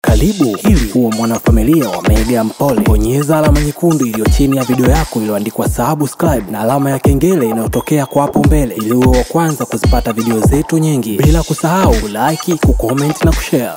Karibu ili uwe mwanafamilia wa Mega Mpole. Bonyeza alama nyekundu iliyo chini ya video yako iliyoandikwa subscribe na alama ya kengele inayotokea kwa hapo mbele ili uwe wa kwanza kuzipata video zetu nyingi, bila kusahau kulike, kucomment na kushare.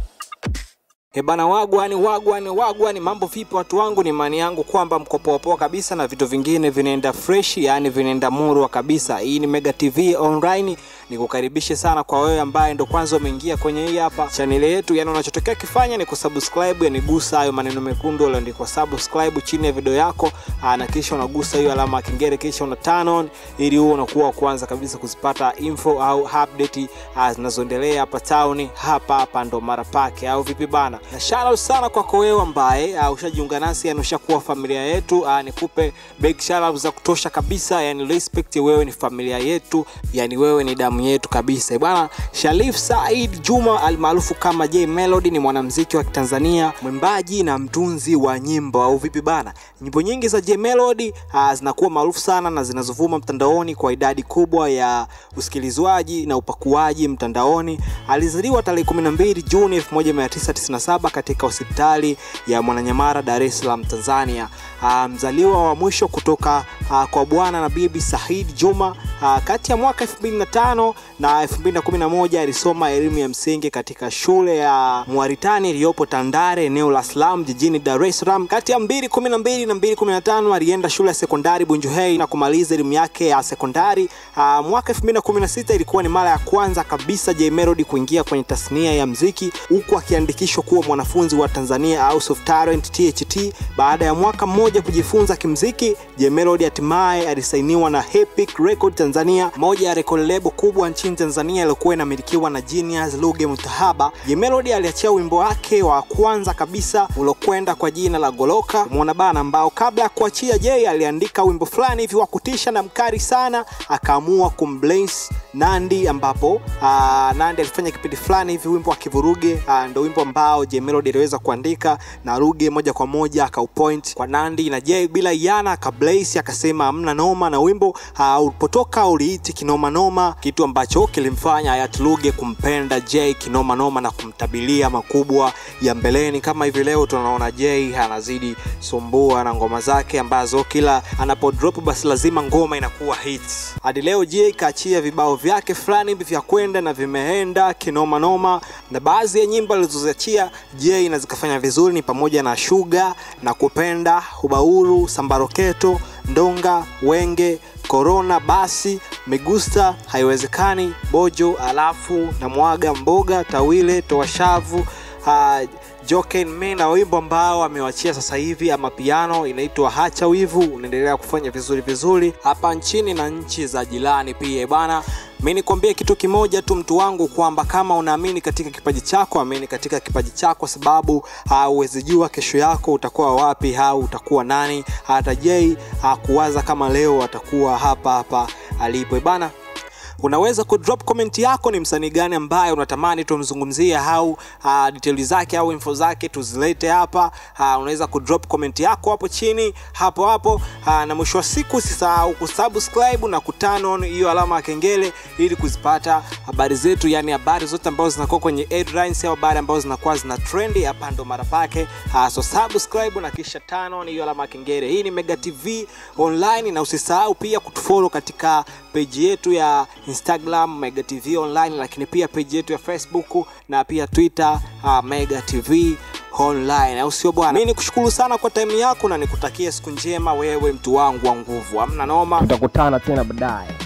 Hebana wagwani wagwani wagwani, mambo vipi watu wangu? Ni imani yangu kwamba mko poa poa kabisa na vitu vingine vinaenda fresh, yani vinaenda murwa kabisa. Hii ni Mega TV Online, nikukaribishe sana kwa wewe ambaye ndo kwanza umeingia kwenye hii hapa channel yetu. Yani unachotokea kifanya ni kusubscribe, yani gusa hayo maneno mekundu yaliyoandikwa subscribe chini ya video yako, aa, na kisha unagusa hiyo alama ya kengele, kisha una turn on ili uwe unakuwa wa kwanza kabisa kuzipata info au update ah, zinazoendelea hapa town, hapa hapa ndo mara pake, au vipi bana? Na shout out sana kwako wewe ambaye uh, ushajiunga nasi, yani ushakuwa familia yetu. Uh, nikupe big shout out za kutosha kabisa, yani respect, wewe ni familia yetu, yani wewe ni damu yetu kabisa bwana. Sharif Said Juma almaarufu kama J Melody ni mwanamuziki wa Tanzania, mwimbaji na mtunzi wa nyimbo, au vipi bana? Nyimbo nyingi za J Melody uh, zinakuwa maarufu sana na zinazovuma mtandaoni kwa idadi kubwa ya usikilizwaji na upakuaji mtandaoni. Alizaliwa tarehe 12 Juni 1997 katika hospitali ya Mwananyamala, Dar es Salaam, Tanzania. Uh, mzaliwa wa mwisho kutoka uh, kwa bwana na bibi Said Juma. Uh, kati ya mwaka 2005 na 2011 alisoma elimu ya msingi katika shule ya Mwaritani iliyopo Tandale, eneo la Slum jijini Dar es Salaam. Kati ya 2012 na 2015 alienda shule ya sekondari Bunjuhei na kumaliza elimu yake ya sekondari. Uh, mwaka 2016 ilikuwa ni mara ya kwanza kabisa J Melody kuingia kwenye tasnia ya mziki huku akiandikishwa kuwa mwanafunzi wa Tanzania House of Talent THT. Baada ya mwaka mmoja kujifunza kimziki, J Melody hatimaye alisainiwa na Epic Record Tanzania, moja ya record label kubwa nchini Tanzania iliyokuwa inamilikiwa na Genius Luge Mutahaba. J Melody aliachia wimbo wake wa kwanza kabisa uliokwenda kwa jina la Goloka muona bana, ambao kabla ya kuachia J aliandika wimbo fulani hivi wa kutisha na mkali sana, akaamua kumbless Nandi, ambapo aa, Nandi alifanya kipindi fulani hivi wimbo wa Kivuruge, ndo wimbo ambao J Melody aliweza kuandika na Ruge moja kwa moja akaupoint kwa Nandi na J bila yana akablaze akasema hamna noma, na wimbo uh, ulipotoka uliiti kinoma noma, kitu ambacho kilimfanya hayati Ruge kumpenda J kinoma noma na kumtabilia makubwa ya mbeleni. Kama hivi leo tunaona J anazidi sumbua na ngoma zake ambazo kila anapodrop basi lazima ngoma inakuwa hits. Hadi leo J kaachia vibao vyake fulani hivi vya kwenda na vimeenda kinoma noma, na baadhi ya nyimbo alizoziachia J na zikafanya vizuri ni pamoja na Sugar na kupenda ubauru sambaroketo ndonga wenge korona basi megusta haiwezekani bojo alafu na mwaga mboga tawile toashavu uh, Joken Me na wimbo ambao amewachia sasa hivi ama piano inaitwa Hacha Wivu, unaendelea kufanya vizuri vizuri hapa nchini na nchi za jirani pia bana. Mi nikwambie kitu kimoja tu mtu wangu, kwamba kama unaamini katika kipaji chako, amini katika kipaji chako, sababu hauwezi jua kesho yako utakuwa wapi au utakuwa nani. Hata Jay hakuwaza kama leo atakuwa hapa hapa alipo bana unaweza kudrop comment yako, ni msanii gani ambaye unatamani tumzungumzie au uh, details zake au info zake tuzilete hapa. Uh, unaweza kudrop comment yako hapo chini hapo hapo. Uh, na mwisho wa siku usisahau kusubscribe na kuturn on hiyo alama ya kengele ili kuzipata habari zetu, yani habari zote ambazo zinakuwa kwenye headlines au habari ambazo zinakuwa zina trend hapa ndo mara pake. Uh, so subscribe na kisha turn on hiyo alama ya kengele. Hii ni Mega TV Online, na usisahau pia kutufollow katika page yetu ya Instagram Mega TV Online, lakini pia page yetu ya Facebook na pia Twitter uh, Mega TV Online, au sio bwana? Mimi nikushukuru sana kwa time yako na nikutakia siku njema, wewe mtu wangu wa nguvu, hamna noma. Tutakutana tena baadaye.